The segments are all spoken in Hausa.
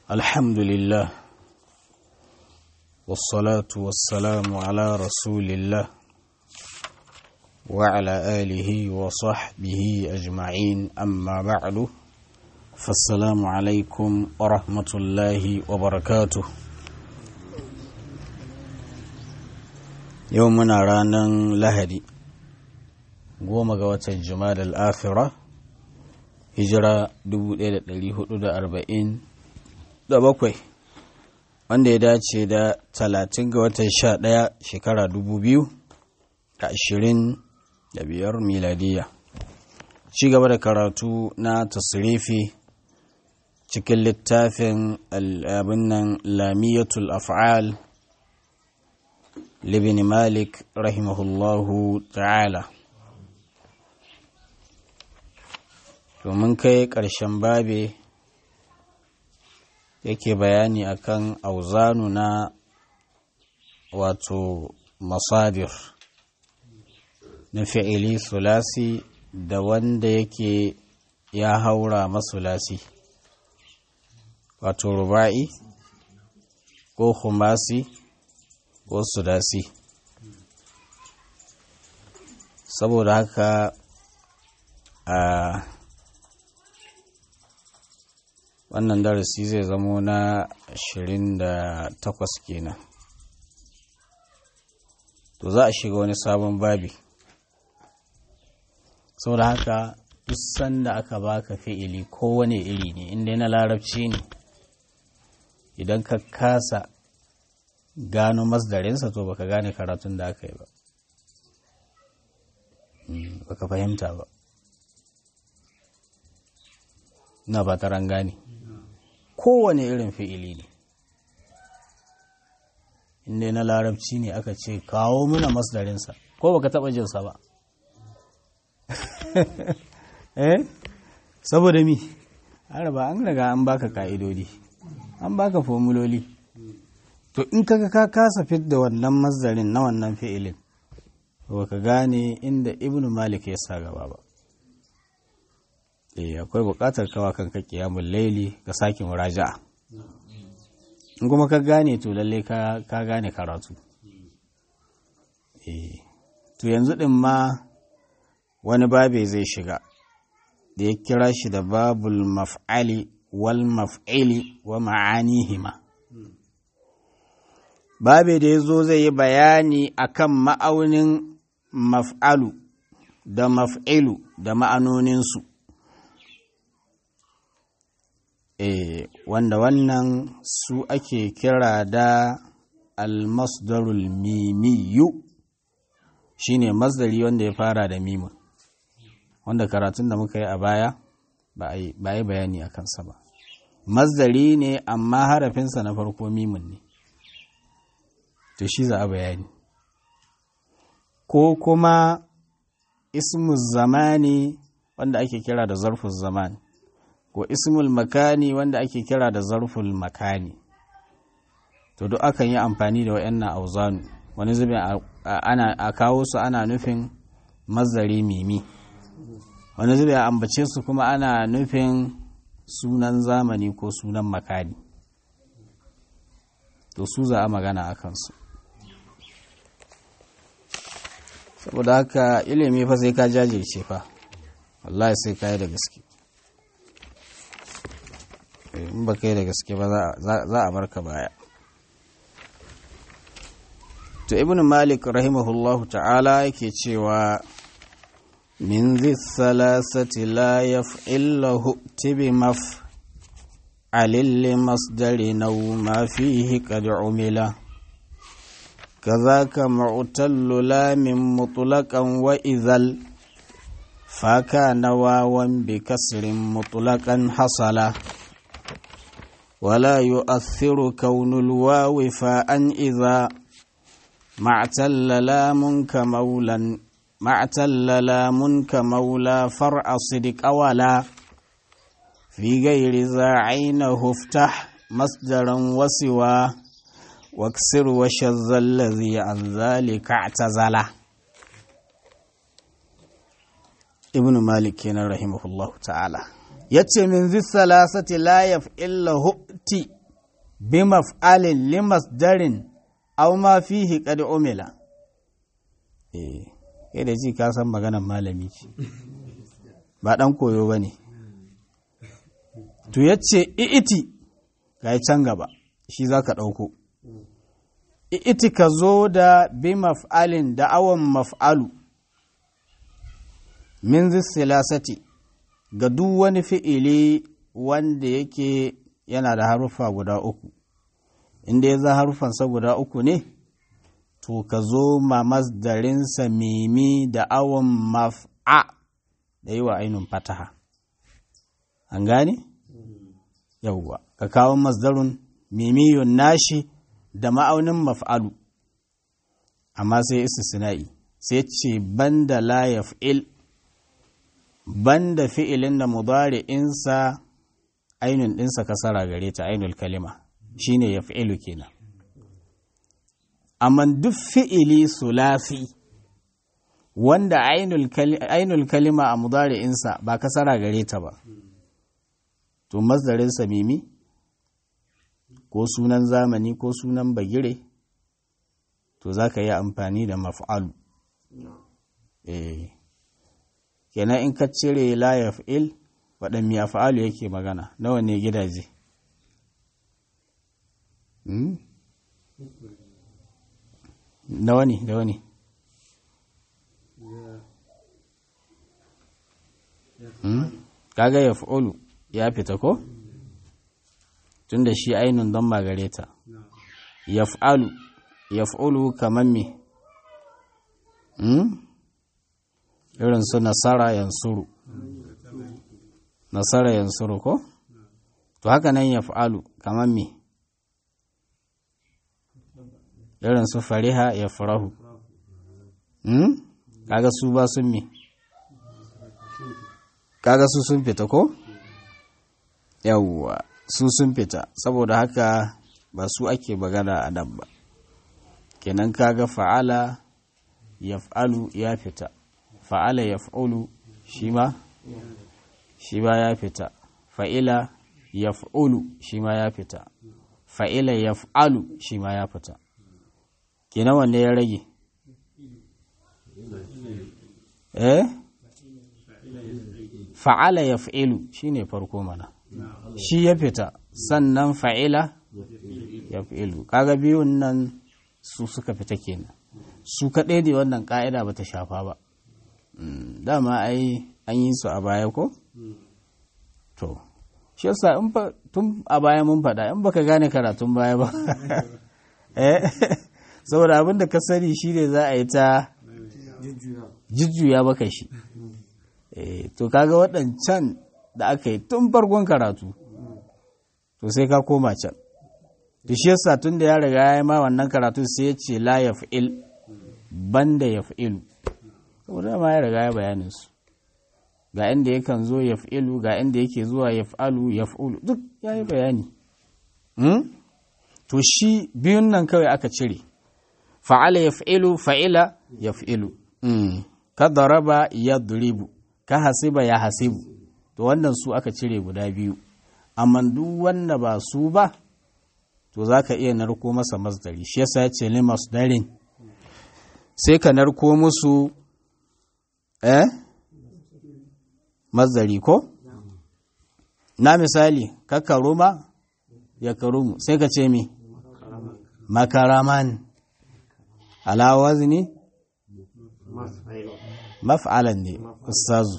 الحمد لله والصلاة والسلام على رسول الله وعلى آله وصحبه أجمعين أما بعد فالسلام عليكم ورحمة الله وبركاته يومنا رانا لهدي goma ga watan jumada al'afira hijira 1447 wanda ya dace da 30 ga watan 11 shekara 2025 miladiya ci gaba da karatu na tasirifi cikin littafin abin nan lamiyatul af'al libin malik rahimahullahu ta'ala domin kai ƙarshen babe yake bayani akan auzanu na wato masadir na fi'ili sulasi da wanda yake ya haura masulasi wato ruba'i ko humasi ko sudasi saboda haka a wannan darasi zai zamo na 28 kenan to za a shiga wani sabon babi saboda haka duk sanda aka baka fi'ili kowane iri ne inda na larabci ne idan ka kasa gano masdarinsa to baka gane karatun da aka yi ba baka fahimta ba na ba ta gane kowane irin fi'ili ne inda na larabci ne aka ce kawo muna masdarinsa ko baka taba jinsa ba eh saboda mi araba an riga an baka ka'idodi an baka formuloli to in kaga ka kasa fit da wannan masdarin na wannan fi'ilin baka gane inda ibnu malik ya sa gaba ba eh akwai buƙatar kawa kanka kiyamun laili ka sake muraja'a in kuma ka gane to lalle ka gane karatu eh to yanzu din ma wani babe zai shiga da ya kira shi da babul maf'ali wal maf'ili wa ma'anihima babe da ya zo zai yi bayani akan ma'aunin maf'alu da maf'ilu da ma'anoninsu e, wanda wannan su ake kira da almasdarul mimiyu shine masdari wanda ya fara da mimun wanda karatun da muka yi a baya ba a yi bayani a kansa ba masdari ne amma harafinsa na farko mimun ne to shi za a bayani ko kuma ismu zamani wanda ake kira da zarfin zamani ko ismul makani wanda ake kira da zarful makani to duk akan yi amfani da wayannan auzanu wani zubin ana a kawo su ana nufin mazari mimi wani zubin a ambace su kuma ana nufin sunan zamani ko sunan makani to su za a magana a kansu saboda haka ilimi fa sai ka jajirce fa wallahi sai ka yi da gaske in ba kai da gaske ba za a barka baya to ibn malik rahimahullah ta'ala yake cewa min zi salasati la yaf'illahu tibi maf alilli masdari nau ma fihi qad umila كذاك معتل لام مطلقا وإذل فكان واوا بكسر مطلقا حصلا ولا يؤثر كون الواو فاء إذا ما اعتل لام كمولا ما اعتل لام كمولى فرع صدق ولا في غير ذا عينه افتح مصدرا وسوى واكسر وشذ الذي عن ذلك اعتزل ابن مالك رحمه الله تعالى yace min zi salasati la yaf'illa hu'ti bi maf'alin li masdarin aw ma fihi qad umila eh kai da ji ka san maganar malami ce ba dan koyo bane to yace i'iti ga can gaba shi zaka dauko i'iti ka zo da bi maf'alin da awan maf'alu min zi salasati ga duk wani fi'ili wanda yake yana da haruffa guda uku inda ya za haruffansa guda uku ne to ka zo ma masdarinsa mimi da awon maf'a da yi wa ainihin fataha an gane? yauwa ka kawo masdarun mimiyun nashi da ma'aunin maf'alu amma sai istisna'i sai ce banda la yaf'il banda fi'ilin da mudari'insa ainun ɗinsa kasara gare ta ainul kalima shine ya fi'ilu kenan amma duk fi'ili sulasi wanda ainul kalima a mudari'insa ba kasara gare ta ba to masdarinsa mimi ko sunan zamani ko sunan bagire to za ka yi amfani da maf'alu eh kenan in ka cire la yaf'il waɗan mi af'alu yake magana nawa ne gidaje nawa ne da wani kaga yaf'ulu ya fita ko tunda shi ainun don magare ta yaf'alu yaf'ulu kaman me irin su nasara yansuru nasara yansuru ko to haka nan ya fa'alu kamar me irin su fariha ya farahu kaga su ba sun me kaga su sun fita ko yawwa su sun fita saboda haka ba su ake bagana a nan ba kenan kaga fa'ala yaf'alu ya fita fa'ala yaf'ulu shi ma shi ma ya fita fa'ila yaf'ulu shi ma ya fita fa'ila yaf'alu shi ma ya fita kenan wanne ya rage eh fa'ala yaf'ilu shine farko mana shi ya fita sannan fa'ila yaf'ilu kaga biyun nan su suka fita kenan su kaɗai da wannan ƙa'ida ba ta shafa ba dama ai an yi su a baya ko? to shi yasa in ba tun a baya mun faɗa in baka gane karatun baya ba eh saboda abin da ka sani shi ne za a yi ta jujjuya baka shi eh to kaga waɗancan da aka yi tun farkon karatu to sai ka koma can da shi yasa tun da ya riga ya yi ma wannan karatu sai ya ce la yaf'il banda yaf'ilu saboda ma ya riga ya bayanin su ga inda yakan zo yaf'ilu ga inda yake zuwa yaf'alu yaf'ulu duk ya yi bayani to shi biyun nan kawai aka cire fa'ala yaf'ilu fa'ila yaf'ilu ka daraba yadribu ka hasiba ya hasibu to wannan su aka cire guda biyu amma duk wanda ba su ba to za ka iya narko masa masdari shi yasa ya ce limas darin sai ka narko musu eh masdari ko na misali ka karuma ya karumu sai ka ce mi makaraman ala wazni maf'alan ne ustazu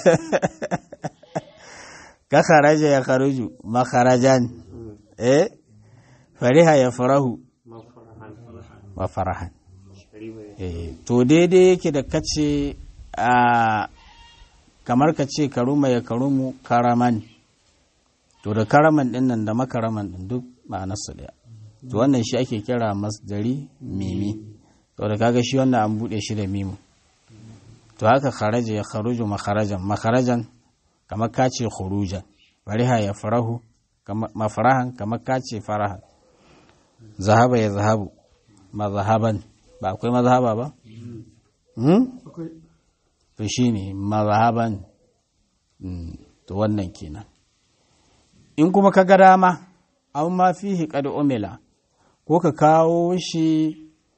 ka kharaja ya kharuju makharajan eh fariha ya farahu wa farahan to daidai yake da kace a kamar ka ce karuma ya karumu karaman to da karaman din nan da makaraman din duk ma'anarsu daya to wannan shi ake kira masdari mimi to da kaga shi wannan an bude shi da mimu to haka kharaja ya kharuju makharajan makharajan kamar ka ce khurujan fariha ya farahu mafarahan kamar ka ce farahan zahaba ya zahabu mazhaban ba akwai mazhaba ba? to shi ne mazhaban to wannan kenan in kuma ka ga dama an ma fihi qad umila ko ka kawo shi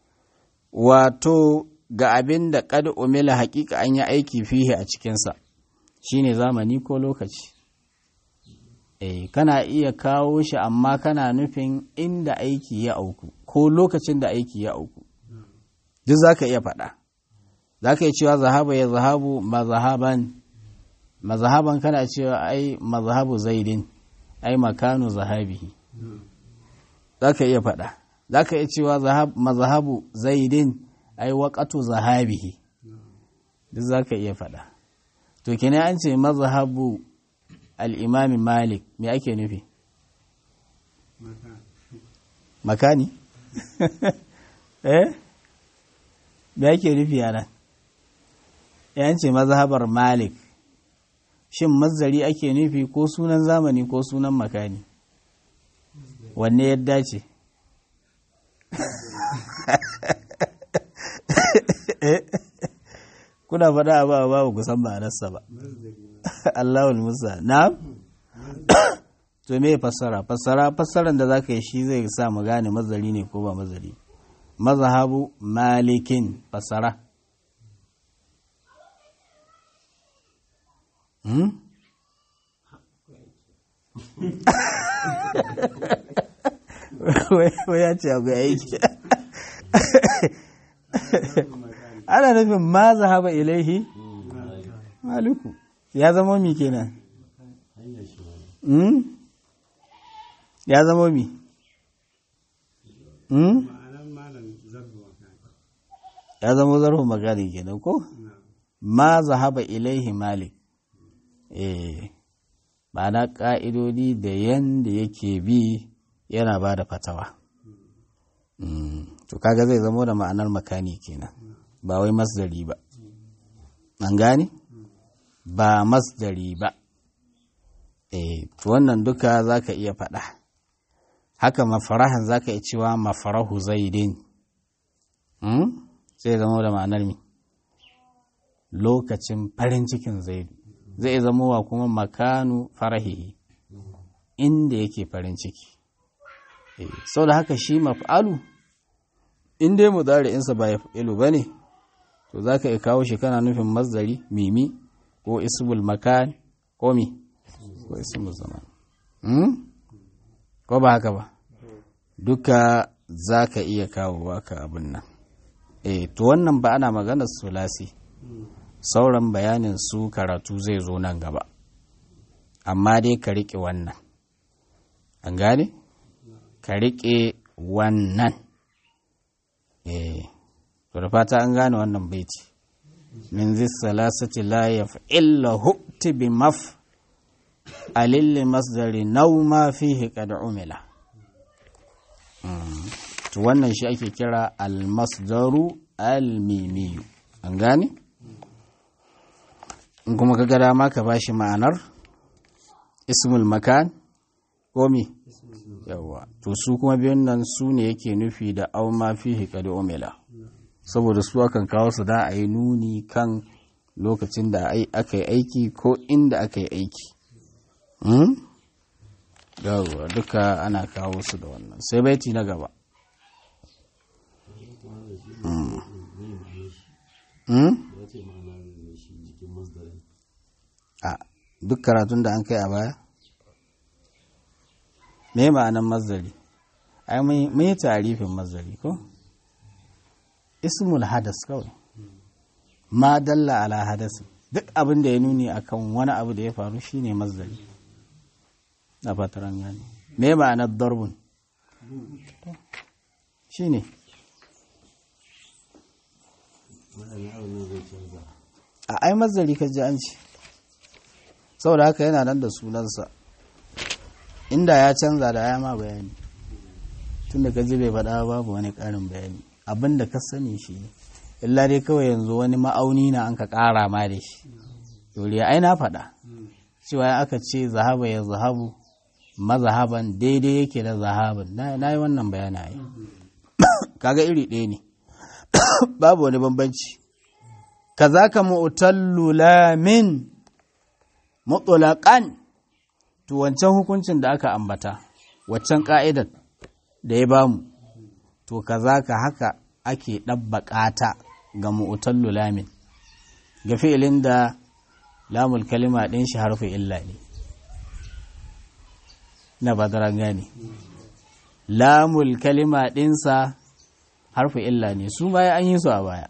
wato ga abin da qad umila hakika an yi aiki fihi a cikinsa shine zamani ko lokaci eh kana iya kawo shi amma kana nufin inda aiki ya auku ko lokacin da aiki ya auku duk za ka iya faɗa za ka iya cewa zahaba ya zahabu mazahaban mazahaban kana cewa ai mazahabu zaidin ai makanu zahabihi za ka iya faɗa za ka iya cewa mazahabu zaidin ai waƙatu zahabihi duk za ka iya faɗa to kina an ce mazahabu al'imami malik me ake nufi makani eh me ake nufi a nan yan ce mazhabar malik shin mazari ake nufi ko sunan zamani ko sunan makani wanne ya dace kuna faɗa abu a babu kusan ma'anarsa ba Allahul Musa na to me fassara fassara fassaran da zaka yi shi zai sa mu gane mazari ne ko ba mazari mazhabu malikin fassara hmm? wai ya ce akwai aiki ana nufin ma zahaba ilaihi maliku ya zama mi kenan ya zama mi ya zama zarfin magani kenan ko ma zahaba ilaihi malik eh ma'ana ƙa'idodi da yanda yake bi yana ba da fatawa to kaga zai zama da ma'anar makani kenan ba wai masdari ba an gane ba masdari ba eh to wannan duka zaka iya faɗa haka mafarahan zaka iya cewa mafarahu zaidin hmm? sai zama da ma'anar mi lokacin farin cikin zaidu zai zama wa kuma makanu farahihi inda yake farin ciki eh sau da haka shi maf'alu in dai mudari'insa ba ya fi'ilu ba ne to za ka iya kawo shi kana nufin mazdari mimi ko ismul makan ko mi ko ismul zaman ko ba haka ba duka za ka iya kawo ka abin nan eh to wannan ba ana maganar sulasi sauran bayanin su karatu zai zo nan gaba amma dai ka riƙe wannan an gane ka riƙe wannan eh to da fata an gane wannan baiti min zis salasati la yaf'illahu bi maf alil masdari naw ma fihi qad umila to wannan shi ake kira al masdaru al mimiyu an gane in kuma ka ga dama ka bashi ma'anar ismul makan ko me yawa to su kuma biyun nan su ne yake nufi da au ma fihi qad umila saboda su akan kawo su da a yi nuni kan lokacin da aka yi aiki ko inda aka yi aiki yawa duka ana kawo su da wannan sai baiti na gaba a duk karatun da an kai a baya me ma'anan mazari ai mun yi tarifin mazari ko ismul hadas kawai ma dalla ala hadasi duk abin da ya nuni akan wani abu da ya faru shine mazari na fataran gani me ma'anar darbun shine a ai mazari ka ji an ce saboda haka yana nan da sunansa inda ya canza da ya ma bayani tun da kaji bai faɗa babu wani ƙarin bayani abin da ka sani shi ne illa dai kawai yanzu wani ma'auni na an ka ƙara ma da shi dole ai na faɗa cewa aka ce zahaba ya zahabu mazahaban daidai yake da zahaban na yi wannan bayana ai kaga iri ɗaya ne babu wani bambanci kazaka mu'tallu lamin mutlaqan to wancan hukuncin da aka ambata waccan ka'idar da ya bamu to kaza ka haka ake ɗabbaƙa ta ga mu'tallu lamin ga fi'ilin da lamul kalima ɗin shi harfi illa ne na badaran gane lamul kalima ɗinsa harfi illa ne su baya an yi su a baya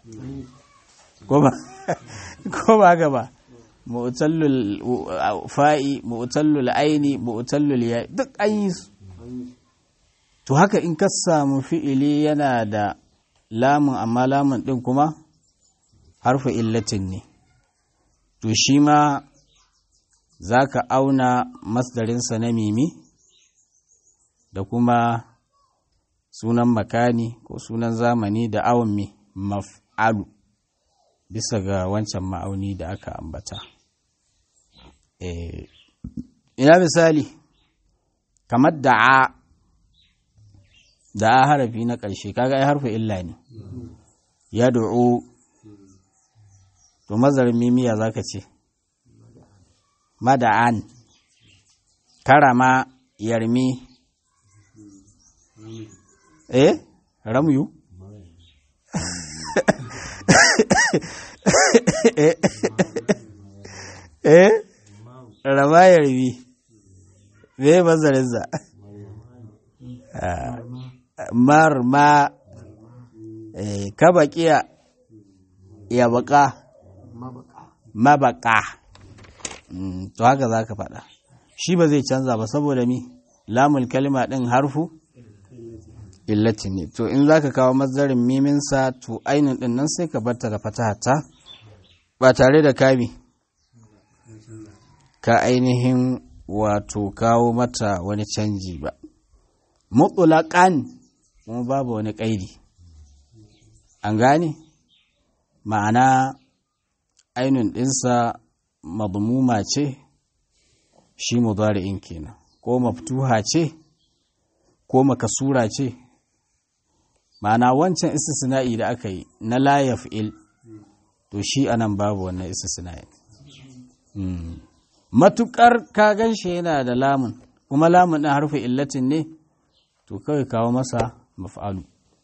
ko ba gaba mu'tallul fa'i mu'tallul aini mu'tallul ya duk an yi su to haka in ka samu fi'ili yana da lamun amma lamun ɗin kuma harfi illatin ne to shi ma za ka auna masdarinsa na mimi da kuma sunan makani ko sunan zamani da awon mi maf'alu bisa ga wancan ma'auni da aka ambata ina misali kamar da'a da a harafi na ƙarshe kaga ai harfi illa ne ya du'u to mazarin mimiya za ka ce mada'an karama yarmi eh ramyu eh rama yarmi me mazarinsa marma ka baƙiya ya baƙa mabaka to haka za ka faɗa shi ba zai canza ba saboda mi lamul kalima ɗin harfu illati ne to in za ka kawo mazarin miminsa to ainihin ɗin nan sai ka barta da fatahata ba tare da kami ka ainihin wato kawo mata wani canji ba mutulaƙan kuma babu wani ƙaidi an gane ma'ana ainun ɗinsa madmuma ce shi mudari'in kenan ko maftuha ce ko makasura ce ma'ana wancan istisna'i da aka yi na la yaf'il to shi anan babu wannan istisna'i matukar ka gan shi yana da lamun kuma lamun ɗin harfi illatin ne to kawai kawo masa maf'alu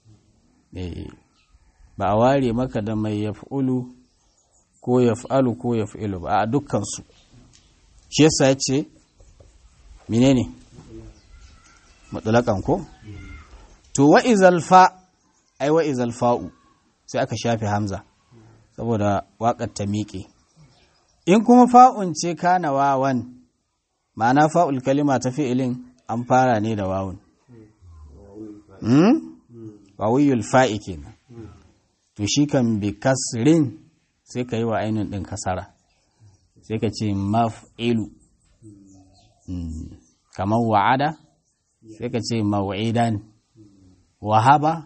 ba a ware maka da mai yaf'ulu ko yaf'alu ko yaf'ilu ba a dukkansu shi yasa ya ce menene mutlaƙan ko to wa izal fa ai wa izal fa'u sai aka shafe hamza saboda waƙar ta miƙe in kuma fa'un ce kana wawan ma'ana fa'ul kalima ta fi'ilin an fara ne da wawun wawiyul fa'i kenan to shi kan bi kasrin sai ka yi wa ainihin ɗin kasara sai ka ce maf'ilu kamar wa'ada sai ka ce maw'idan wahaba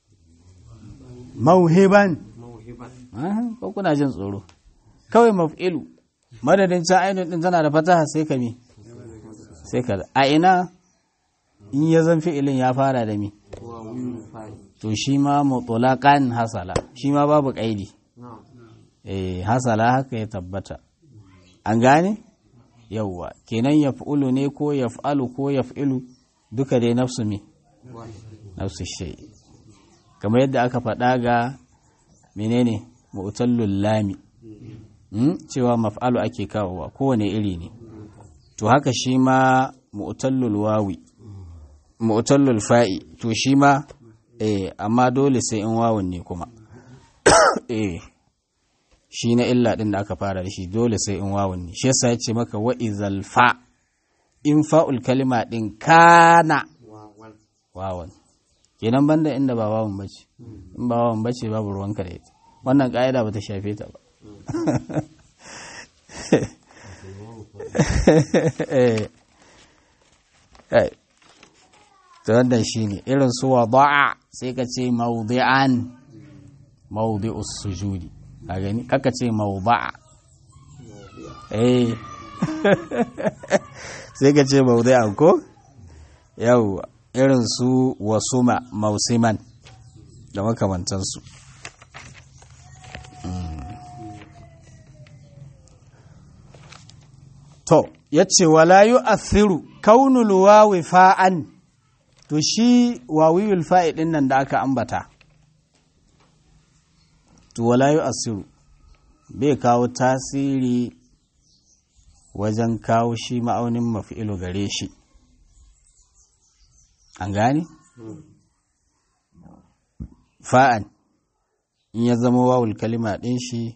mauhiban ko kuna jin tsoro kawai maf'ilu madadin can ainihin ɗin tana da fataha sai ka mi sai ka a ina in ya zan fi'ilin ya fara da mi to shi ma mutulakan hasala shi ma babu ƙaidi eh hasala haka ya tabbata an gane yawwa kenan yaf'ulu ne ko yaf'alu ko yaf'ilu duka dai nafsu me nafsu shay kamar yadda aka faɗa ga menene mu'tallul lami cewa maf'alu ake kawowa kowane iri ne to haka shi ma mu'tallul wawi mu'tallul fa'i to shi ma eh amma dole sai in wawun ne kuma eh shi na illa din da aka fara da shi dole sai in wawun ne shi yasa ya ce maka wa izal fa in fa'ul kalima din kana wawan kenan banda inda ba wawan bace in ba wawan bace babu ruwanka da ita wannan ka'ida ba ta shafe ta ba ta wannan shi ne irin su wada'a sai ka ce maudi'an maudi'us sujudi a gani kaka ce mauda'a eh sai ka ce maudi'an ko yau irin su wasuma mausiman da makamantansu to yace wala yu'athiru kaunul wawi fa'an to shi wawiyul fa'i din nan da aka ambata to wala yu'athiru bai kawo tasiri wajen kawo shi ma'aunin mafi'ilu gare shi an gane? fa'an in ya zama wawul kalima ɗin shi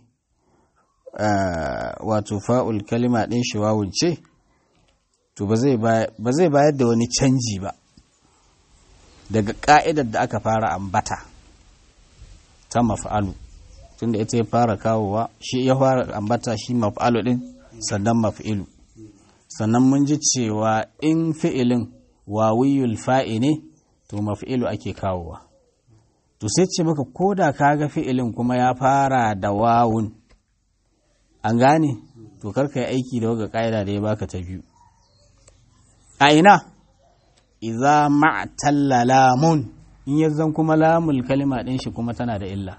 wato fa'ul kalima ɗin shi wawul ce to ba zai bayar da wani canji ba daga ƙa'idar da aka fara ambata ta maf'alu tunda ita ya fara kawowa shi ya fara ambata shi maf'alu ɗin sannan maf'ilu sannan mun ji cewa in fi'ilin wawiyul fa'i ne to maf'ilu ake kawowa to sai ce maka ko da ka ga fi'ilin kuma ya fara da wawun an gane to karka yi aiki da waga ƙa'ida da ya baka ta biyu a ina iza ma'talla lamun in yanzan kuma lamul kalima ɗin shi kuma tana da illa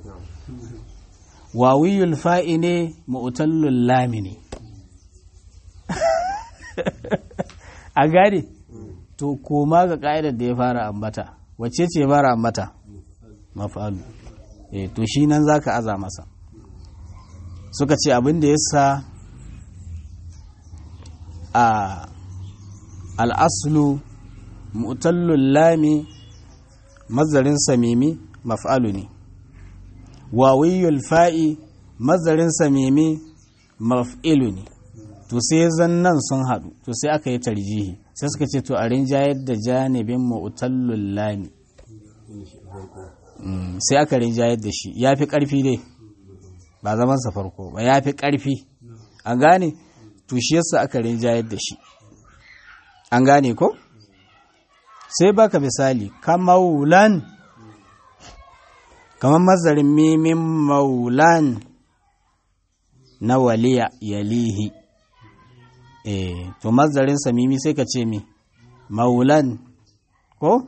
wawiyul fa'i ne mu'tallul lami ne a gane to koma ga ƙa'idar da ya fara ambata wacce ce ya fara ambata mafalu eh to shi nan zaka aza masa suka ce abin da yasa a al'aslu mu'tallul lami mazarin samimi maf'alu ne wawiyul fa'i mazarin samimi maf'ilu ne to sai zan nan sun haɗu to sai aka yi tarjihi sai suka ce to a rinjayar da janibin mu'tallul lami sai aka rinjayar da shi ya fi ƙarfi dai ba zamansa farko ba ya fi ƙarfi an gane to shi yasa aka rinjayar da shi an gane ko sai baka misali kamaulan kamar mazarin mimin maulan na waliya yalihi eh to mazarin samimi sai ka ce mi maulan ko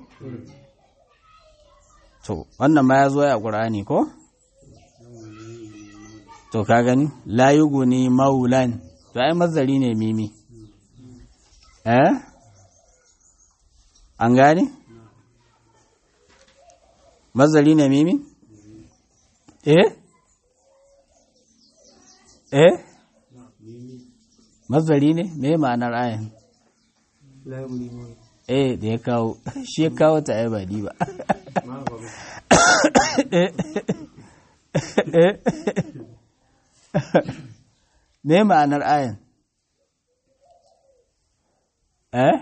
to wannan ma ya zo ya ƙur'ani ko to ka gani la yuguni maulan to ai mazari ne mimi eh an gane mazari ne mimi eh eh mazari ne me ma'anar ayan eh da ya kawo shi ya kawo ta ai ba ni ba me ma'anar ayan eh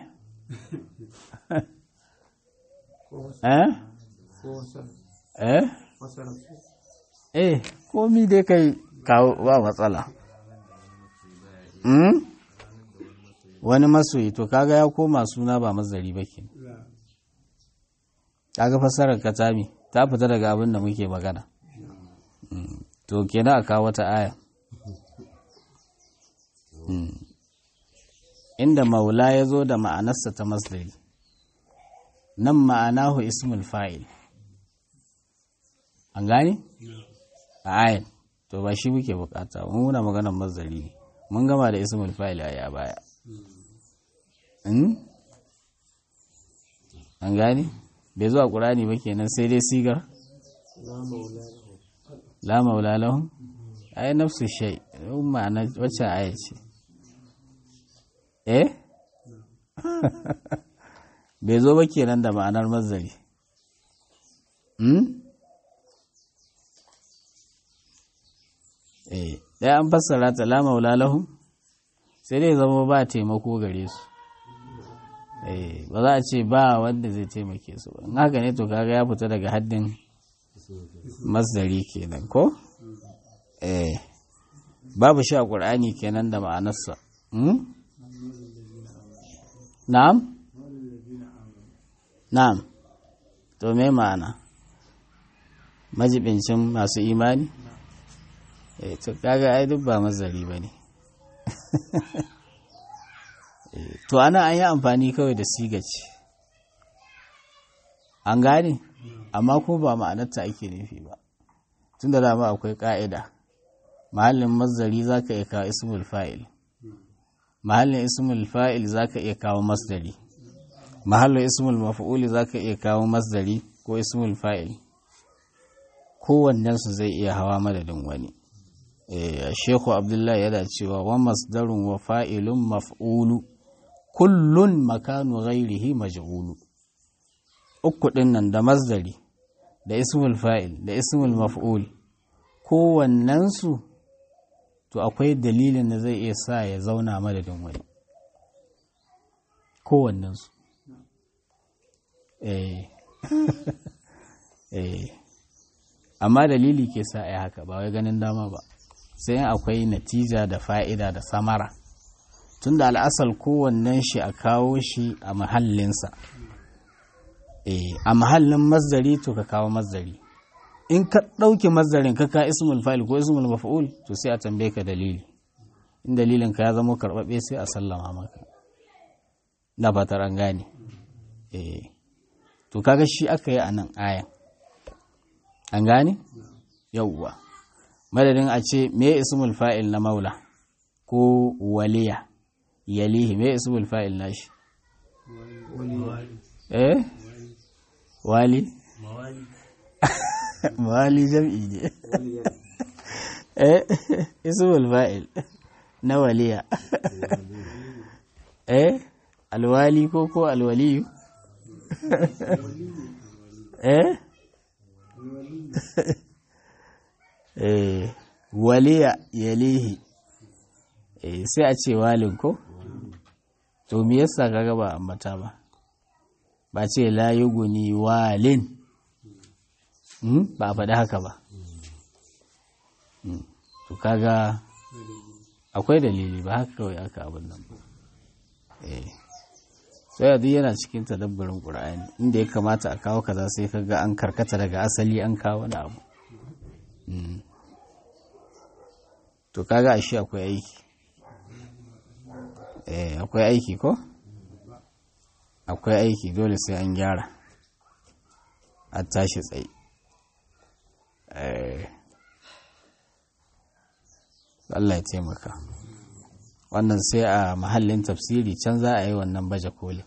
eh eh eh komi dai kai kawo ba matsala mm? wani masoyi to kaga ya koma suna ba mazari ba ke kaga fasarar katami ta fita daga abin da muke magana to kenan a kawo wata aya inda maula ya zo da ma'anarsa ta masdari nan ma'anahu ismul fa'il an gane a ayan to ba shi muke bukata mun muna maganar masdari ne mun gama da ismul fa'il a baya an gane bai zuwa ƙurani ba kenan sai dai sigar la maula lahum ai nafsu shay ma'ana wacce aya ce eh bai zo ba kenan da ma'anar mazari hmm? eh ɗaya an fassara ta la maula lahum sai dai zama ba taimako gare su eh ba za a ce ba wanda zai taimake su ba in haka ne to kaga ya fita daga haddin masdari kenan ko eh babu shi a ƙur'ani kenan da ma'anarsa na'am na'am to me ma'ana majibincin masu imani eh to kaga ai duk ba mazari ba ne to ana an yi amfani kawai da sigaci an gane amma ko ba ma'anarta ake nufi ba tun da dama akwai ƙa'ida mahallin mazari za ka iya kawo ismul fa'il mahallin ismul fa'il zaka iya kawo masdari mahallin ismul maf'ul zaka iya kawo masdari ko ismul fa'il kowannensu zai iya hawa madadin wani Shehu Abdullahi yana cewa wa masdarun wa fa'ilun maf'ulu kullun makanu ghairihi maj'ulu uku ɗin nan da masdari da ismul fa'il da ismul maf'ul kowannensu to akwai dalilin da zai iya sa ya zauna madadin wani kowannensu eh eh amma dalili ke sa a haka ba wai ganin dama ba sai akwai natija da fa'ida da samara tunda al'asal kowannen shi a kawo shi a mahallinsa a mahallin mazdari to ka kawo mazdari in ka ɗauki mazdarin ka ka ismul fa'il ko ismul maf'ul to sai a tambaye ka dalili in dalilin ka ya zama karɓaɓɓe sai a sallama maka na fatar an gane to kaga shi aka yi a nan ayan an gane yauwa madadin a ce me ismul fa'il na maula ko waliya yalihi me ismul fa'il na shi eh wali mawali jam'i ne eh ismul fa'il na waliya eh alwali ko ko alwaliyu eh eh waliya yalihi eh sai a ce walin ko to me yasa kaga ba ambata ba ba ce la yuguni walin ba a faɗi haka ba to kaga akwai dalili ba haka kawai aka abin nan ba eh sai duk yana cikin tadabbarin qur'ani inda ya kamata a kawo kaza sai kaga an karkata daga asali an kawo wani abu to kaga ashe akwai aiki eh akwai aiki ko akwai aiki dole sai an gyara a tashi tsaye Allah ya taimaka wannan sai a mahallin tafsiri can za a yi wannan baje koli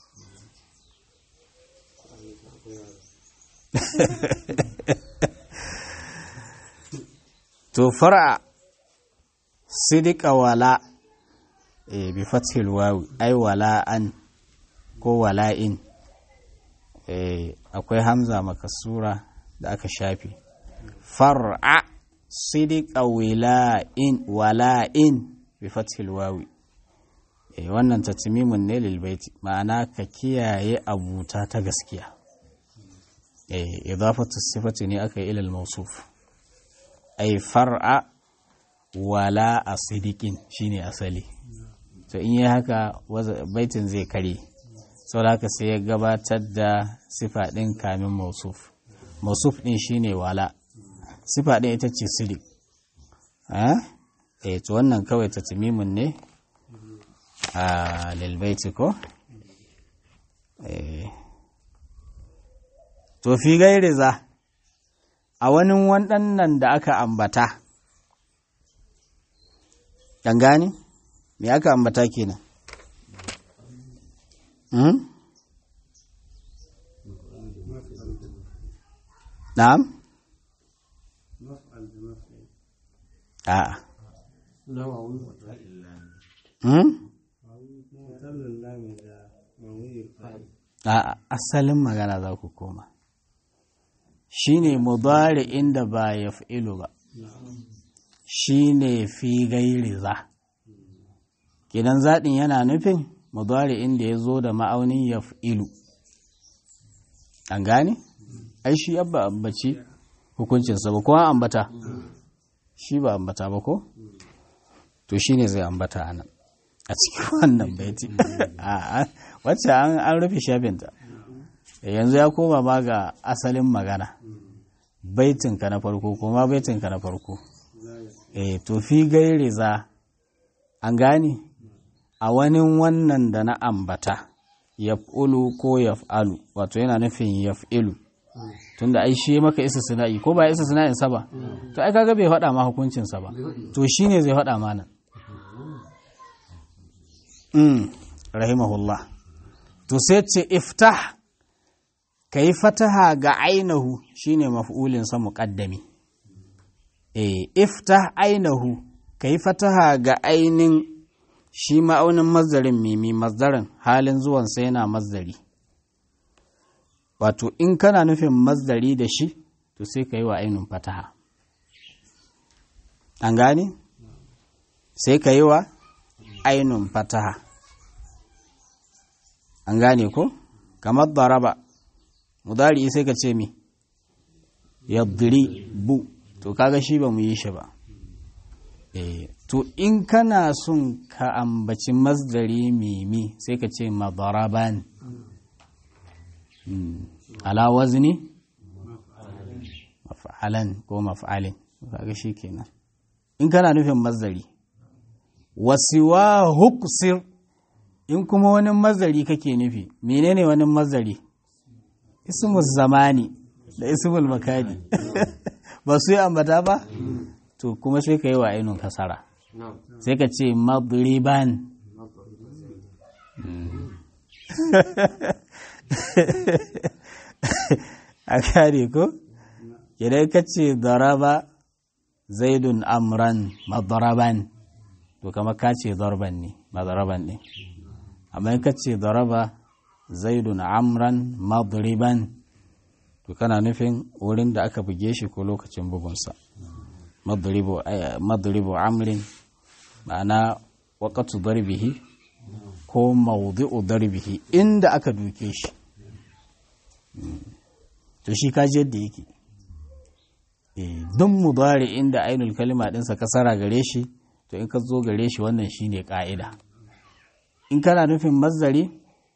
to fara sidika wala e bi fathil wawi ai wala'an ko wala'in e akwai hamza makasura da aka shafi far'a sidika wila'in wala'in bi fathil wawi e wannan tatmimun ne lil baiti ma'ana ka kiyaye abuta ta gaskiya e idafatu sifati ne aka yi ilal mawsuf ai far'a wala a sidikin shine asali to in yi haka baitin zai kare sau da haka sai ya gabatar da sifa ɗin kamin mausuf mausuf ɗin shine wala sifa ɗin ita ce sidik eh to wannan kawai ta timimin ne a lilbaiti ko to fi gairi za a wani waɗannan da aka ambata ɗan gani me aka ambata kenan hmm? na'am a'a hmm? a'a asalin magana za ku koma shi ne mudari inda ba ya fi'ilu ba shi ne fi gairi za kidan zaɗin yana nufin mudari inda ya zo da ma'aunin ya fi'ilu an gane? ai shi yabba ambaci hukuncinsa ba kuma ambata shi ba ambata ba ko? to shi ne zai ambata a nan a cikin wannan baiti wacce an rufe shafinta yanzu ya koma ma ga asalin magana baitinka na farko kuma baitinka na farko eh to fi gairi za an gane a wani wannan da na ambata yaf'ulu ko yaf'alu wato yana nufin yaf'ilu tunda ai shi maka isa sina'i ko ba isa sina'in sa ba to ai kaga bai faɗa ma hukuncin sa ba to shine zai faɗa ma nan mm. rahimahullah to sai ce iftah ka yi fataha ga ainihu shine maf'ulinsa muƙaddami e iftah ainihu ka yi fataha ga ainin shi ma'aunin mazdarin mimi mazdarin halin zuwansa yana mazdari wato in kana nufin mazdari da shi to sai ka yi wa ainihin fataha an gane sai ka yi wa ainihin fataha an gane ko kamar daraba mudari sai ka ce mi yadri bu to kaga shi ba mu yi shi ba eh to in kana son ka ambaci masdari mimi sai ka ce madaraban ala wazni maf'alan ko maf'alin kaga shi kenan in kana nufin masdari wasiwa huksir in kuma wani mazari kake nufi menene wani mazari ismul zamani da ismul makani ba su yi ambata ba to kuma sai ka yi wa ainihin kasara sai ka ce madriban a kare ko idan ka ce daraba zaidun amran madaraban to kama ka ce zarban ne madaraban ne amma in ka ce daraba zaidun amran madriban to kana nufin wurin da aka buge shi ko lokacin bugunsa madribu amrin ma'ana waƙatu darbihi ko mawdu'u darbihi inda aka duke shi to shi kaji yadda yake don mudari inda ainul kalima ɗinsa kasara gare shi to in ka zo gare shi wannan shine ƙa'ida in kana nufin mazari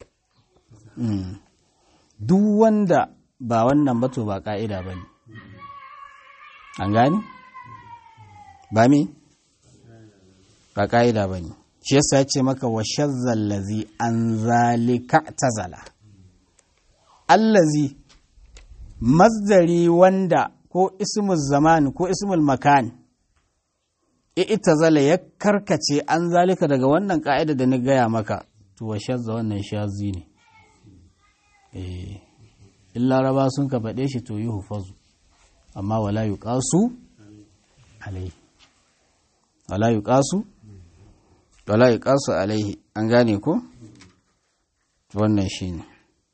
duk wanda ba wannan ba to ba ƙa'ida ba ne an gani ba mi ba ƙa'ida ba ne shi yasa ya ce maka wa shazzallazi an zalika tazala allazi mazdari wanda ko ismul zaman ko ismul makan ita zala ya karkace an zalika daga wannan ka'ida da na gaya maka to wa shazza wannan shazi ne eh in laraba sun ka faɗe shi to yi hufazu amma wala yi ƙasu alaihi wala yi ƙasu wala yi ƙasu alaihi an gane ko wannan shi ne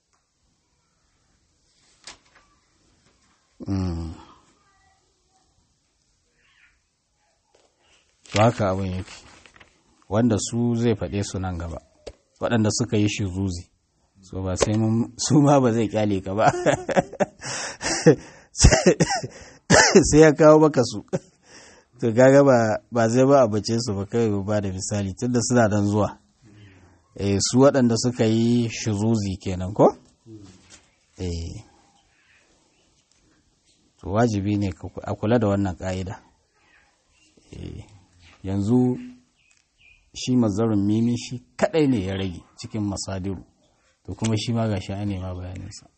to haka abin yake wanda su zai faɗe su nan gaba waɗanda suka yi shi zuzi so ba sai su ma ba zai kyale ka ba sai ya kawo maka su to gaga ba zai ba a bace su ba kai ba da misali tunda suna dan zuwa eh su waɗanda suka yi shuzuzi kenan ko eh to wajibi ne a kula da wannan ƙa'ida yanzu shi mazarin mimi shi kadai ne ya rage cikin masadiru to kuma shi ma ga shi ne ma bayaninsa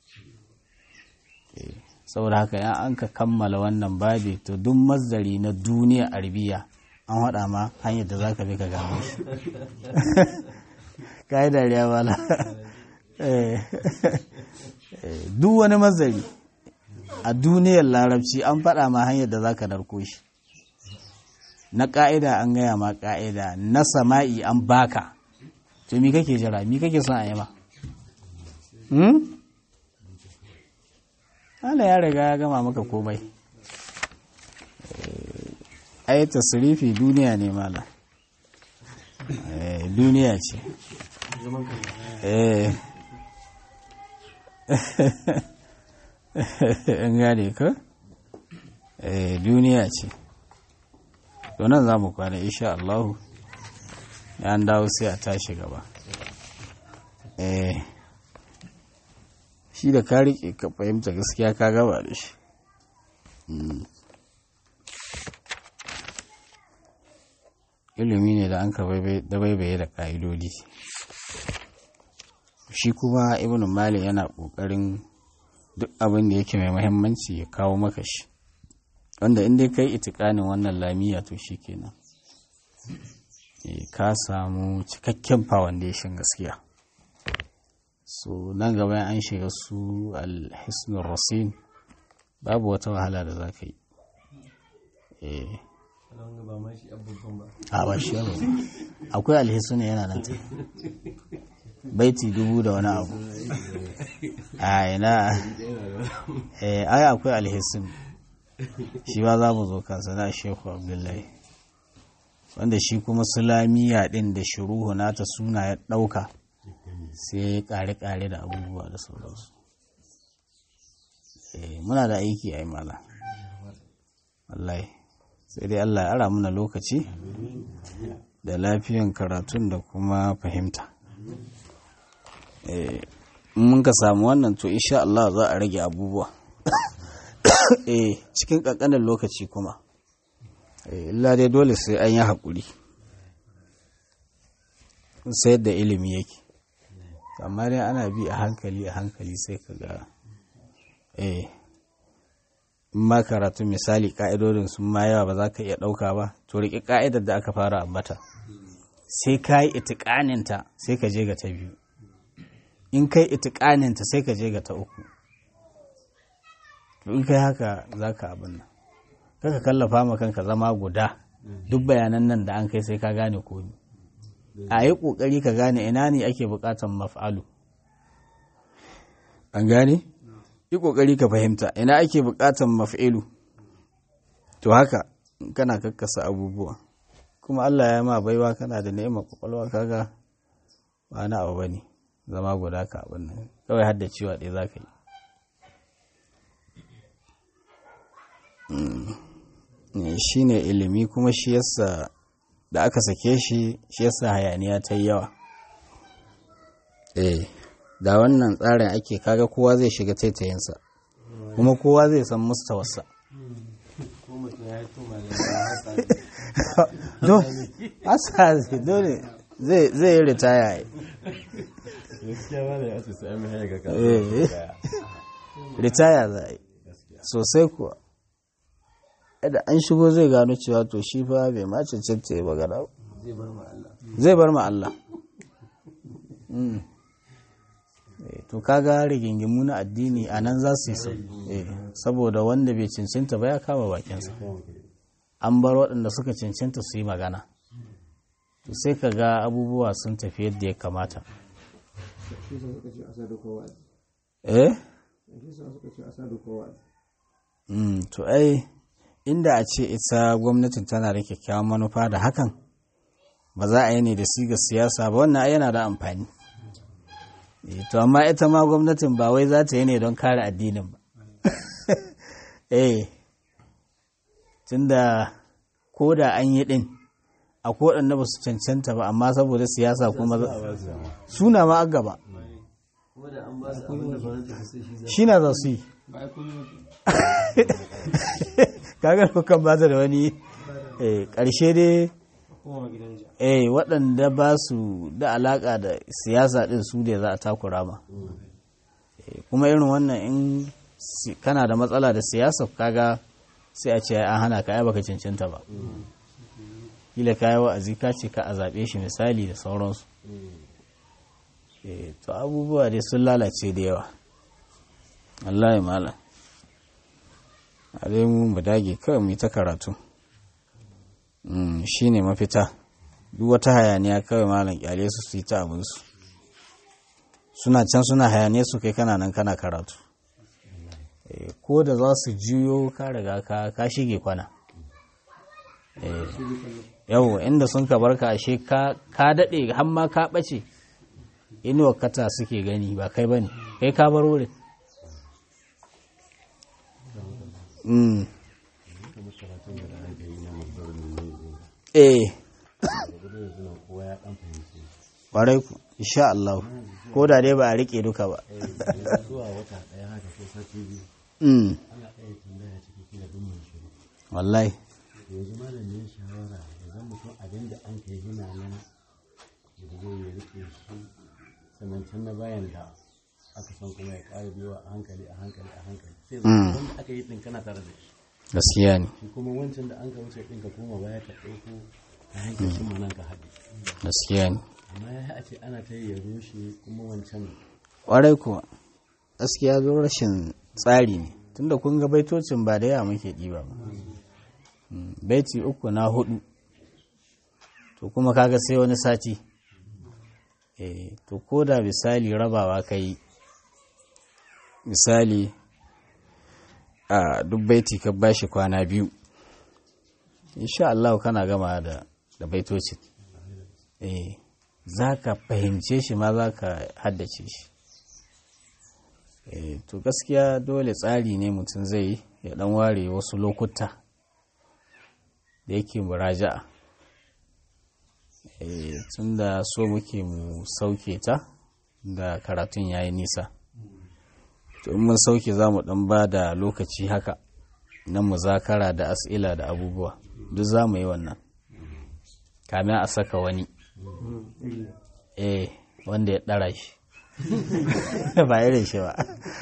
saboda haka yan an ka kammala wannan babi to duk mazari na duniya arabiya an haɗa ma hanyar da za ka bi ka gano shi ka yi dariya bala duk wani mazari a duniyar larabci an faɗa ma hanyar da za ka narko shi na ƙa'ida an gaya ma ƙa'ida na sama'i an baka to mi kake jira mi kake son a yi ma hmm? Allah ya riga ya gama maka komai ai tasirifi duniya ne mala duniya ce an gane ka duniya ce to nan za mu kwana insha Allahu an dawo sai a tashi gaba eh shi da ka riƙe ka fahimta gaskiya ka gaba da shi ilimi ne da an ka dabaibaye da ƙa'idodi shi kuma ibn malik yana ƙoƙarin duk abin da yake mai mahimmanci ya kawo maka shi wanda in dai kai itikanin wannan lamiya to shi kenan ka samu cikakken foundation gaskiya so nan gaba an shiga su alhisnul rasin babu wata wahala da za ka yi a ba shi yau akwai alhisnu yana nan ta baiti dubu da wani abu a ina ai akwai alhisnu shi ba za mu zo kansa na shehu abdullahi wanda shi kuma sulamiya din da shuruhu nata suna ya ɗauka sai ya ƙare-ƙare da abubuwa da sauransu muna da aiki a yi mala wallahi sai dai allah ya ara muna lokaci da lafiyan karatun da kuma fahimta mun ka samu wannan to insha Allah za a rage abubuwa cikin ƙanƙanin lokaci kuma illa dai dole sai an yi haƙuri sai da ilimi yake amma dai ana bi a hankali a hankali sai ka ga eh in ma karatu misali ka'idodin sun ma yawa ba za ka iya ɗauka ba to riƙe ka'idar da aka fara ambata sai ka yi itiƙaninta sai ka je ga ta biyu in kai itiƙaninta sai ka je ga ta uku to in kai haka za ka abin nan kaka kallafa ma kanka zama guda duk bayanan nan da an kai sai ka gane komi a yi ƙoƙari ka gane ina ne ake buƙatan maf'alu an gane yi ƙoƙari ka fahimta ina ake buƙatan maf'ilu to haka kana kakkasa abubuwa kuma Allah ya ma baiwa kana da ni'imar kwakwalwa kaga ba na abu bane zama guda ka abin nan kawai hadda ciwa ɗaya za ka yi shi ne ilimi kuma shi yasa da aka sake shi shi yasa hayaniya ta yi yawa eh da wannan tsarin ake kaga kowa zai shiga taitayinsa kuma kowa zai san mustawarsa don asa dole zai yi ritaya ritaya za a yi sosai kuwa da an shigo zai gano cewa to shi fa bai ma cancanta ya bagara zai bar ma Allah to kaga rigingimu na addini a nan za su yi saboda wanda bai cancanta ba ya kama bakinsa an bar waɗanda suka cancanta su yi magana to sai ka ga abubuwa sun tafi yadda ya kamata eh to ai inda a ce ita gwamnatin tana da kyakkyawan manufa da hakan ba za a yi ne da siga siyasa ba wannan yana da amfani to amma ita ma gwamnatin ba wai za ta yi ne don kare addinin ba eh tunda ko da an yi din a waɗanda ba su cancanta ba amma saboda siyasa kuma suna ma an gaba shi na za su yi kagar kukan ba da wani ƙarshe dai eh waɗanda ba su da alaƙa da siyasa ɗin su da za a takura ma kuma irin wannan in kana da matsala da siyasa kaga sai a ce an hana ka baka cancanta ba kila ka yi wa'azi ka ce ka a zaɓe shi misali da sauransu to abubuwa dai sun lalace da yawa Allah ya malam a dai mu mu dage kawai mu yi ta karatu shi ne mafita duk wata hayaniya kawai malam kyale su su yi ta abinsu suna can suna hayaniya su kai kana nan kana karatu ko da za su juyo ka riga ka shige kwana yau inda sun ka barka ashe ka daɗe har ma ka ɓace inuwa kata suke gani ba kai ba ne kai ka bar wurin eh ƙwarai ku insha Allah ko da dai ba a rike duka ba wallahi yanzu malamin shawara da zan mutum abin da an kai hina nan da zai ya rike shi sannan can na bayan da aka san kuma ya ƙara biyo a hankali a hankali a hankali sai zai wanda aka yi ɗin kana tare da shi gaskiya ne shi kuma wancan da an ka wuce ɗin ka koma baya ka ɗauko ta hankali cimma nan ka haɗe gaskiya ne amma ya a ce ana ta yi ya rushe kuma wancan ƙwarai kuwa gaskiya zo rashin tsari ne tunda kun ga baitocin ba da yawa muke ɗiba ba Mm, baiti uku na hudu to kuma kaga sai wani sati eh to ko da misali rabawa ka yi misali a duk baiti ka bashi kwana biyu insha Allah kana gama da da baitocin eh za ka fahimce shi ma za ka haddace shi eh to gaskiya dole tsari ne mutum zai yi ya dan ware wasu lokuta da yake muraja'a eh tunda so muke mu sauke ta da karatun yayi nisa to in mun sauke za mu dan ba da lokaci haka na muzakara da as'ila da abubuwa duk za mu yi wannan kamin a saka wani eh wanda ya ɗara shi ba irin shi ba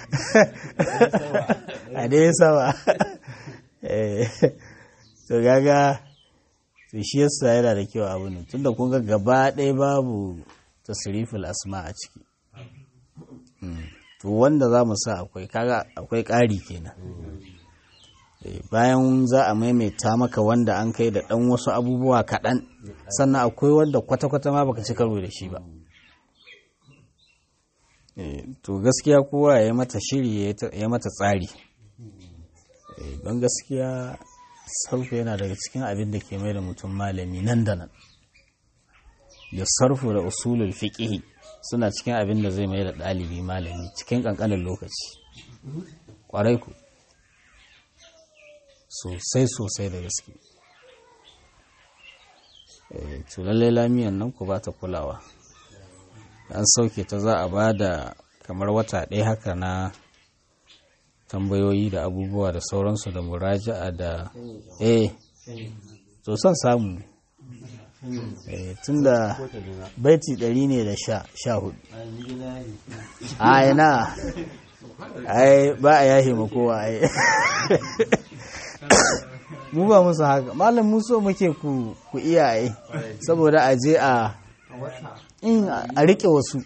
a dai sama eh to gaga to shi yasa yana da kyau abu ne tunda kun ga gaba ɗaya babu tasriful asma a ciki Mm. to wanda za mu sa akwai kaga akwai ƙari kenan Eh, bayan za a maimaita maka wanda an kai da ɗan wasu abubuwa kaɗan sannan akwai wanda kwata-kwata ma baka ci karo da shi ba Eh, to gaskiya kowa ya yi mata shiri ya ta- ya mata tsari Eh, don gaskiya sarfu yana daga cikin abin da ke mai da mutum malami nan da nan da sarfu da usulul fiqhi suna cikin abin da zai mai da ɗalibi malami cikin ƙanƙanin lokaci ƙwarai ku sosai sosai da gaske Eh, to lallai lamiyan nan ku ba ta kulawa an sauke ta za a ba da kamar wata ɗaya haka na tambayoyi da abubuwa da sauransu da muraja'a da eh to son samu eh, tun da baiti ɗari ne da sha sha hudu a yana ai ba a yahe ma kowa ai mu ba musu haka malam mu so muke ku ku iya ai saboda a je a in a rike wasu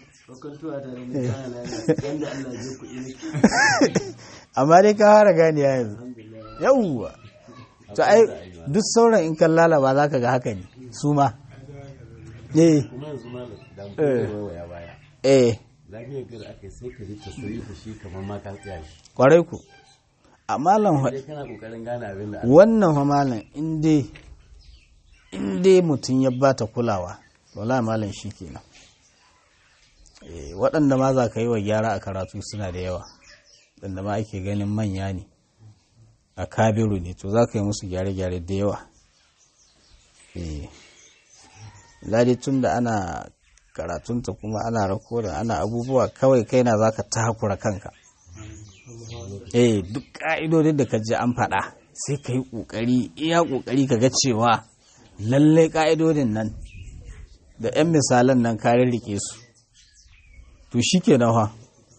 amma dai ka fara gani yanzu yawwa to ai duk sauran in kan lalaba za ka ga haka ne su ma eh kuma yanzu malam da Eh. mutum ya baya eh lafiyar gari aka yi sai ka ji tasirifa shi kamar ma ka tsaya shi kwarai ku a malam fa- sai kana kokarin gane abin da wannan fa malam in dai in dai mutum ya bata kulawa wala malam shi kenan Eh, waɗanda ma za ka yi wa gyara a karatu suna da yawa waɗanda ma ake ganin manya ne a kabiru ne to za ka yi musu gyare-gyare da yawa Eh, ladi tun da ana karatunta kuma ana rakoda ana abubuwa kawai kai na za ka takura kanka eh duk ƙa'idodin da ka ji an faɗa sai ka yi ƙoƙari iya ƙoƙari ka ga cewa lallai ƙa'idodin nan da 'yan misalan nan ka rike su to shi ke fa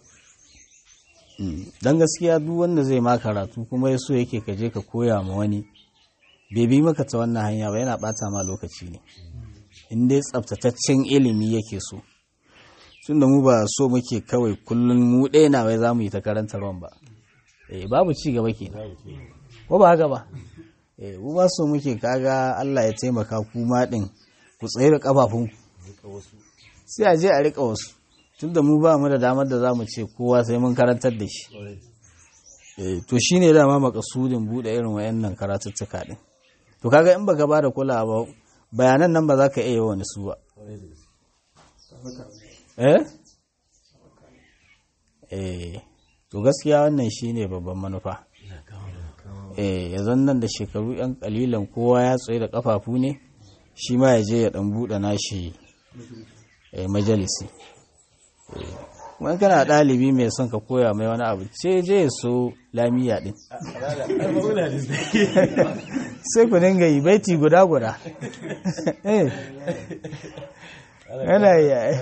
don gaskiya duk wanda zai ma karatu kuma ya so yake ka je ka koya ma wani bai bi maka ta wannan hanya ba yana ɓata ma lokaci ne in dai tsaftataccen ilimi yake so tun da mu ba so muke kawai kullum mu ɗaya na wai za mu yi ta karantarwan ba eh babu ci gaba ke ko ba haka ba eh mu ba so muke kaga Allah ya taimaka ku ma din ku tsaye da kafafun sai a je a rika wasu tunda mu ba mu da damar da zamu ce kowa sai mun karantar da shi eh to shine dama makasudin bude irin wayannan karatuttuka din to kaga in baka ba da kulawa ba bayanan nan ba za ka iya wani su ba eh eh to gaskiya wannan shine babban manufa eh ya nan da shekaru yan kalilan kowa ya tsaye da kafafu ne shi ma ya je ya dan buɗe nashi eh, majalisi eh, wani kana ɗalibi mai son ka koya mai wani abu ce je ya so lamiya ɗin sai ku dinga yi baiti guda guda eh yana yi ai.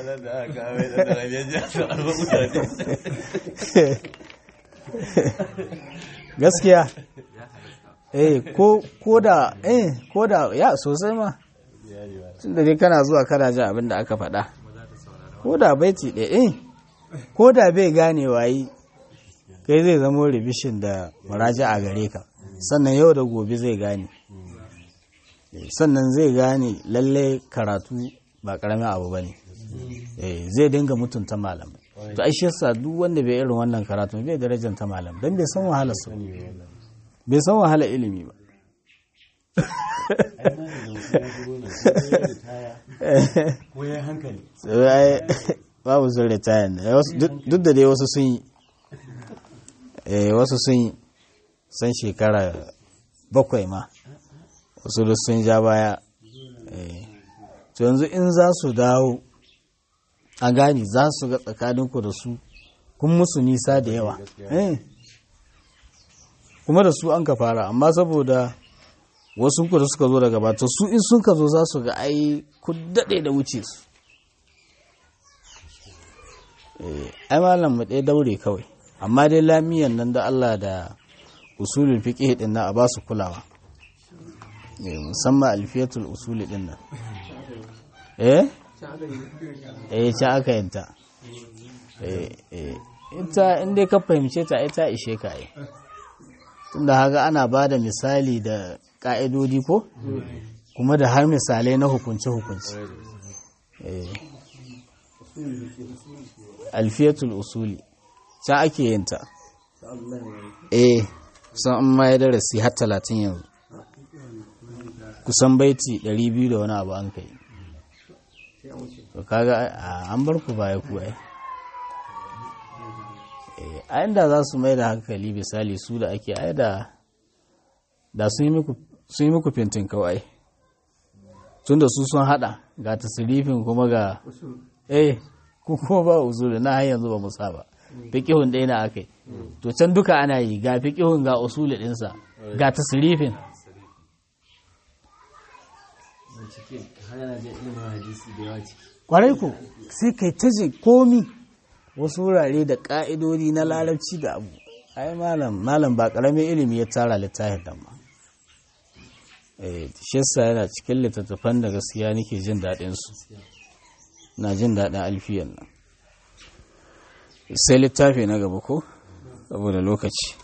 gaskiya eh ko ko da eh ko da ya sosai ma tunda dai kana zuwa kana jin abin da aka faɗa ko da baiti ɗaya eh ko da bai gane wayi kai zai zamo ribishin da muraja a gare ka sannan yau da gobe zai gane sannan zai gane lalle karatu ba karamin abu ba ne zai dinga mutunta malam to ai yasa duk wanda bai irin wannan karatu bai darajar ta malam don bai san wahala su bai san wahala ilimi ba ko ya hankali babu sun ritayan duk da dai wasu sun yi wasu sun yi san shekara bakwai ma wasu da sun ja baya to yanzu in za su dawo a gani za su ga tsakaninku da su kun musu nisa da yawa kuma da su an ka fara amma saboda wasu ku da suka zo daga bata su in sun ka zo za su ga ai ku daɗe da wuce su ai malam mu ɗaya daure kawai amma dai lamiyan nan da Allah da usulul fiqh din na a ba su kulawa musamman alfiyatul usuli din nan eh eh ta aka yanta eh eh ita in dai ka fahimce ta ita ishe ka ai tunda haka ana ba da misali da ka'idodi ko kuma da har misalai na hukunce-hukunce alfiyatul usuli can ake yin ta eh kusan an ma ya darasi har talatin yanzu kusan baiti 200 da wani abu an kai to kaga an bar ku baya ku ai a inda za su mai da hankali misali su da ake ai da da sun yi muku fintin kawai tun da su sun hada ga tasirifin kuma ga eh ku kuma ba usuli na har yanzu ba mu saba fiqihun ɗaya na akai to can duka ana yi ga fiqihun ga usuli ɗinsa ga tasirifin kwarai ku sai kai ta je komi wasu wurare da ƙa'idodi na larabci da abu ai malam malam ba ƙaramin ilimi ya tara littafin nan ma shi yasa yana cikin littattafan da gaskiya nake jin daɗin su na jin daɗin alfiyan nan sai littafi na gaba ko saboda lokaci